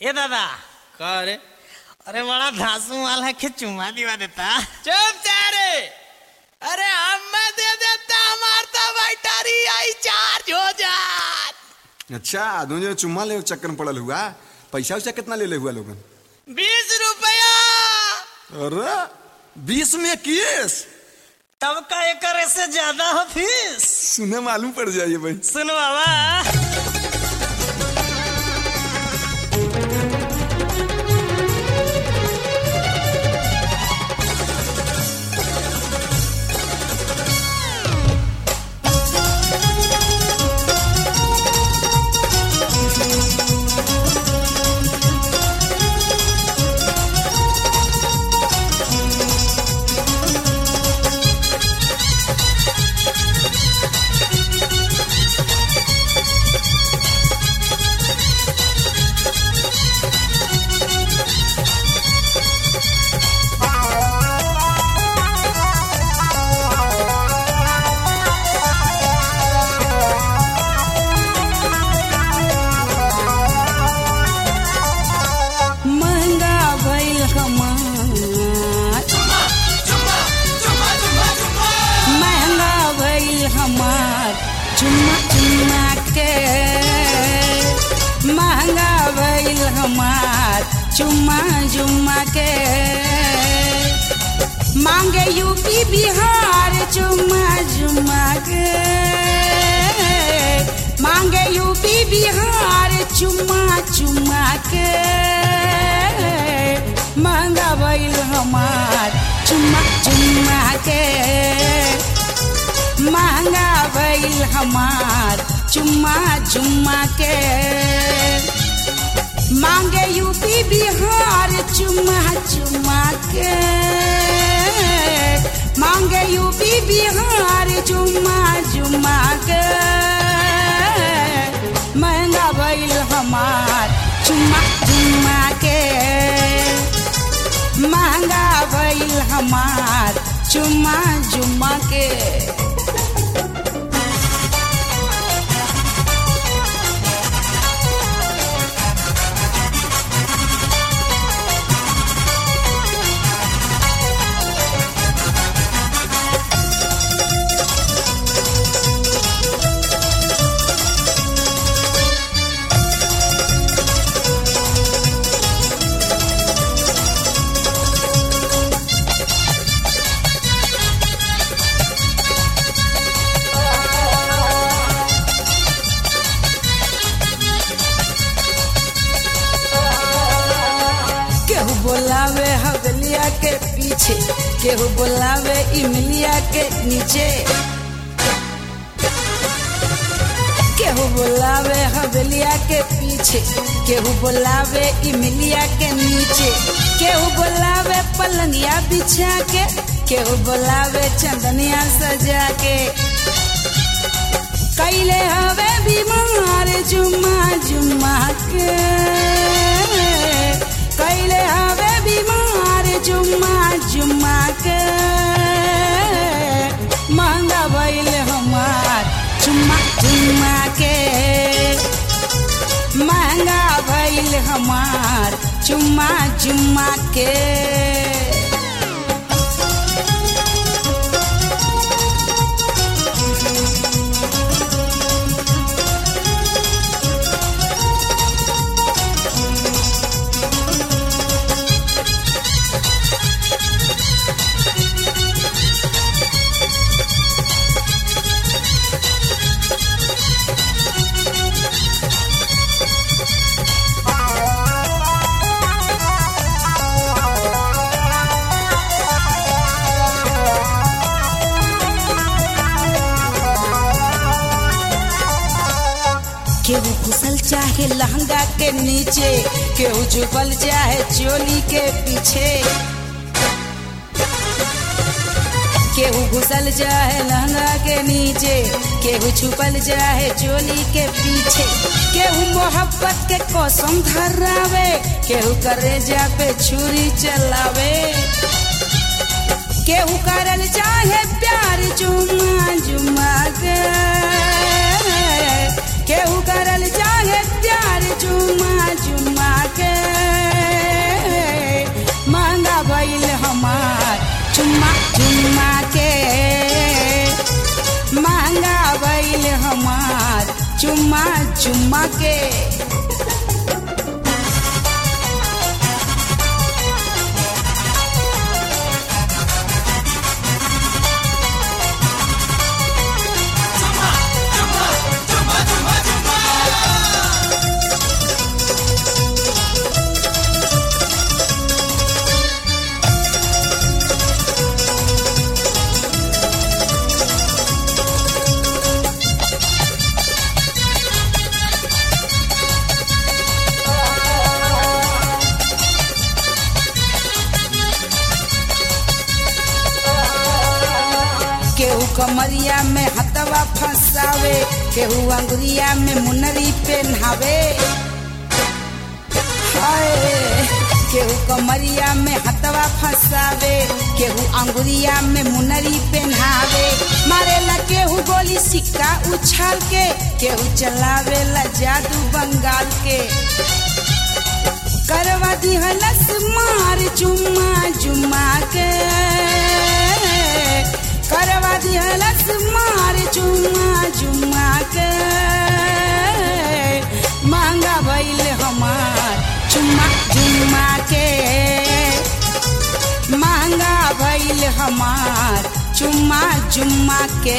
ए दादा का रे अरे बड़ा धासू माल है कि चुम्मा दिवा देता चुप जा रे अरे हमें दे देता हमार तो बैटरी आई चार्ज हो जात अच्छा आदमी जो चुम्मा ले चक्कर में पड़ल हुआ पैसा वैसा कितना ले ले हुआ लोगन बीस रुपया अरे बीस में केस तब का एकर से ज्यादा हो फीस सुने मालूम पड़ जाइए भाई सुन बाबा महंगा भइल हमार महंगा भइल हमार चुम्मा चुम्मा के महंगा भइल हमार चुम्मा चुम्मा के मांगे यूपी बिहार चुम्मा चुम्मा के मांगे यूपी बिहार चुम्मा चुम्मा के महंगा भइल हमार चुम्मा चुम्मा के महंगा भइल हमार चुम्मा चुम्मा के मांगे यूपी बिहार चुम्मा चुम्मा के मांगे यूपी बिहार चुम्मा चुम्मा के महंगा भइल हमार चुम्मा चुम्मा के महंगा भइल हमार चुम्मा चुम्मा के केहू बोलावे हवेलिया के पीछे केहू बोलावे इमलिया के नीचे केहू बोलावे हवेलिया के पीछे केहू बोलावे इमलिया के नीचे केहू बोलावे पलंगिया बिछा के केहू बोलावे चंदनिया सजा के कैले हवे बीमार जुम्मा जुम्मा के कैले हवे बीमार जुम्मा जुम्मा के महंगा भइल हमार चुम्मा चुम्मा के महंगा भइल हमार चुम्मा चुम्मा के केहू घुसल चाहे लहंगा के नीचे केहू झुकल चाहे चोली के पीछे केहू घुसल चाहे लहंगा के नीचे केहू छुपल चाहे चोली के पीछे केहू मोहब्बत के कसम धरावे केहू करेजा पे छुरी चलावे केहू करल चाहे प्यार जुम्मा जुम्मा के केहू करल चाहे प्यार जुम्मा जुम्मा के चुम्मा चुम्मा के केहू कमरिया में हथवा फंसावे केहू अंगुरिया में मुनरी पहनावे हाय केहू कमरिया में हथवा फंसावे केहू अंगुरिया में मुनरी पहनावे मारेला केहू गोली सिक्का उछाल के केहू चलावेला जादू बंगाल के करवा दिहलस मार जुम्मा जुम्मा के करवा दिहलस मार जुम्मा जुम्मा के महंगा भइल हमार चुम्मा जुम्मा के महंगा भइल हमार चुम्मा जुम्मा के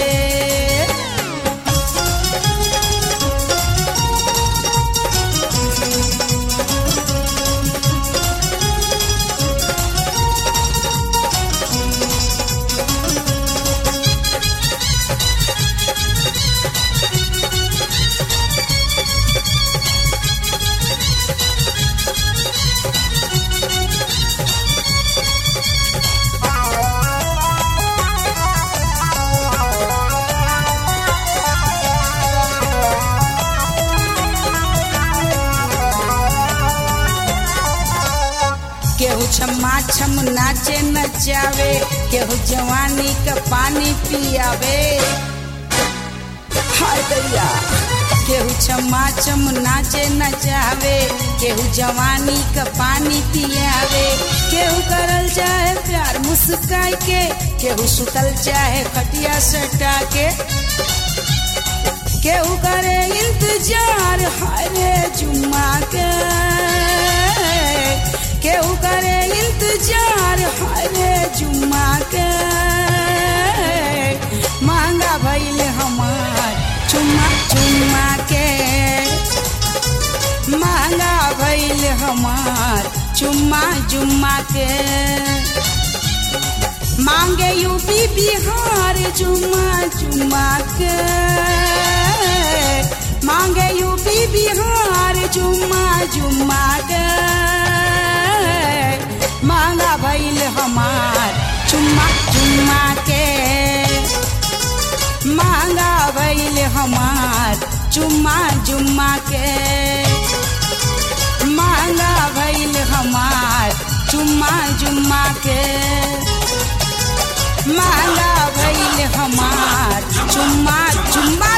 केहू छम्मा छम नाचे नचावे केहू जवानी का पानी पियावे हाय दैया केहू छम्मा छम नाचे नचावे केहू जवानी का पानी पियावे केहू करल चाहे प्यार मुस्काई के केहू सुतल चाहे खटिया सटा के केहू करे इंतजार हरे जुम्मा के केहू करे इंतजार हरे जुम्मा के महंगा भइल हमार चुम्मा चुम्मा के महंगा भइल हमार चुम्मा जुम्मा के मांगे यूपी बिहार जुम्मा जुम्मा के मांगे यूपी बिहार जुम्मा जुम्मा के मांगा भइल हमार चुम्मा चुम्मा के मांगा भइल हमार चुम्मा जुम्मा के मांगा भइल हमार चुम्मा जुम्मा के मांगा भइल हमार चुम्मा चुम्मा